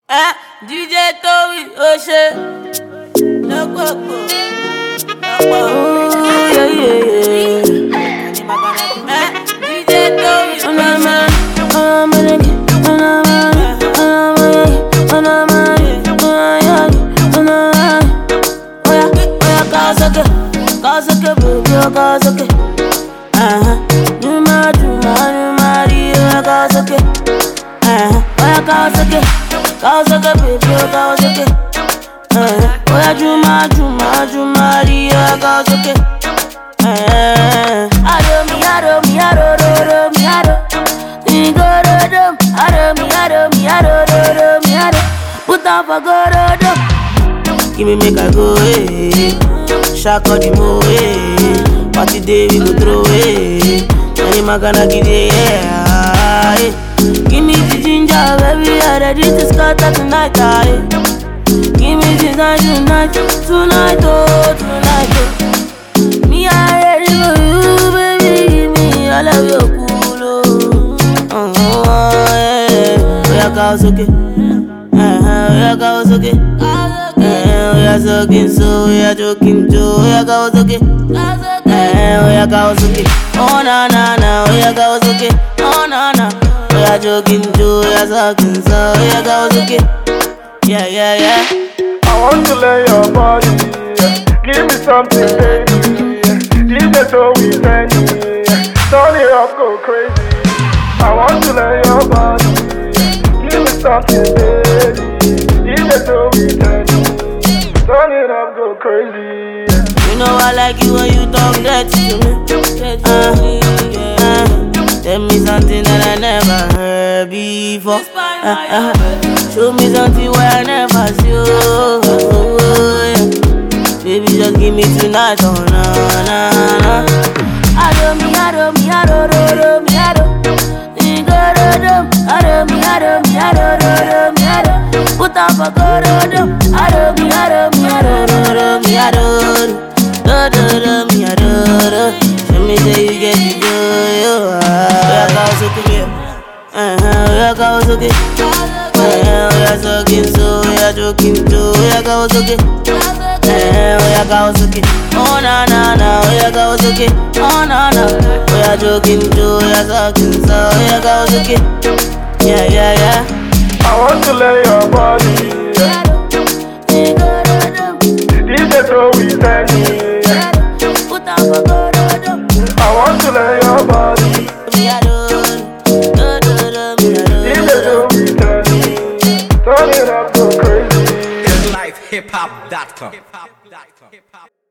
ẹ DJ Towi ó ṣe lọ́pọ̀pọ̀ lọ́pọ̀ ẹ DJ Towi ó ṣe. Kawasaki, baby, oh Kawasaki. Uh-huh. Juma, Juma, Juma, Rio, Kawasaki. Uh-huh. Oh yeah, Kawasaki, Kawasaki, baby, oh Kawasaki. Uh-huh. Oh yeah, Juma, Juma, Juma, Rio, Kawasaki. Uh-huh. Aro mi, aro mi, aro, ro, ro, mi, aro. Igorodom, aro mi, aro mi, aro, ro, ro, mi, aro. Put on for gorodom. Give me make I go, eh. Shaka the mo, eh. Party day we go throw, eh. Any magana give it, yeah. eh. Give me the ginger, baby, I'm ready to scatter tonight, ah, eh. Give me the night, tonight, tonight, oh, tonight, oh. Me, I ready for you, baby. Give me all of your cool, oh. Oh, yeah. We are Kawasaki. Uh-huh, we are Kawasaki. Eh, we are talking so, we are joking too. We are Kawasaki. Eh, we are Kawasaki. Oh na na na, we are Kawasaki. Oh na na, we are joking too. We are talking so, we are Kawasaki. Yeah yeah yeah. I want to lay your body. yeah. Give me something, baby. DJ so we send Turn it up, go crazy. I want to lay your body. yeah. Give me something, baby. DJ so we send Turn it up, go crazy. yeah. You know I like you when you talk that to me. Uh, uh, tell me something that I never heard before. Uh, uh, show me something where I never see. Oh, oh, oh, yeah. Baby, just give me tonight. Oh, na na na. Ado mi, ado mi, ado ro ro mi, ado. Igorodom, ado mi, ado mi, ado ro ro mi, ado. Put on for gorodom, ado mi, ado mi, ado ro ro mi, ado. Do do do mi, ado ro. Show me say you get the joy, oh. ah. We are Kawasaki, yeah. Uh-huh, we are Kawasaki. Uh-huh, we are talking so, we are joking too. We are Kawasaki. Eh, we are Kawasaki. Oh na na na, we are Kawasaki. Oh na na, we are joking too. We are talking so, we are Kawasaki. Yeah yeah yeah. I want to lay your body. yeah. DJ so we send I want to lay your body. DJ so we send Turn it up, go crazy. lifehiphop.com.